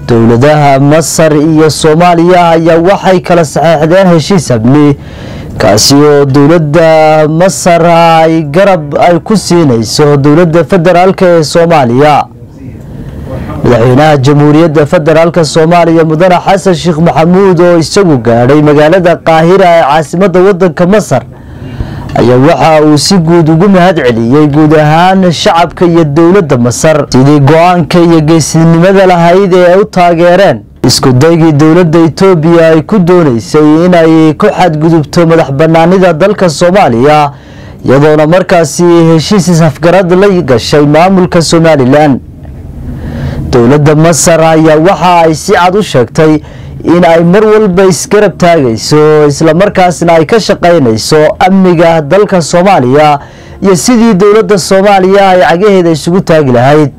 dowladaha masar iyo soomaaliya ayaa waxay kala saxeexdeen heshiis amni kaasi oo dowladda masar ay garab ay ku siinayso dowladda federaalk ee soomaaliya madaxweynaha jamhuuriyadda federaalk soomaaliya mudane xasan sheekh maxamuud oo isagu gaadhay magaalada qaahira ee caasimadda wadanka masar ayaa waxa uu si guud ugu mahad celiyey guud ahaan shacabka iyo dowladda masar sidii go-aanka iyo geesinimada lahayd ee ay u taageereen isku daygii dowladda itoobiya ay ku doonaysay inay ku xadgudubto madax banaanida dalka soomaaliya iyadoona markaasi heshiis isafgarad la gashay maamulka somalilan dowladda masar ayaa waxa ay si cad u sheegtay in ay mar walba isgarab taagayso islamarkaasna ay ka shaqaynayso amniga dalka soomaaliya iyo sidii dowladda soomaaliya ay cagaheeda isugu taagi lahayd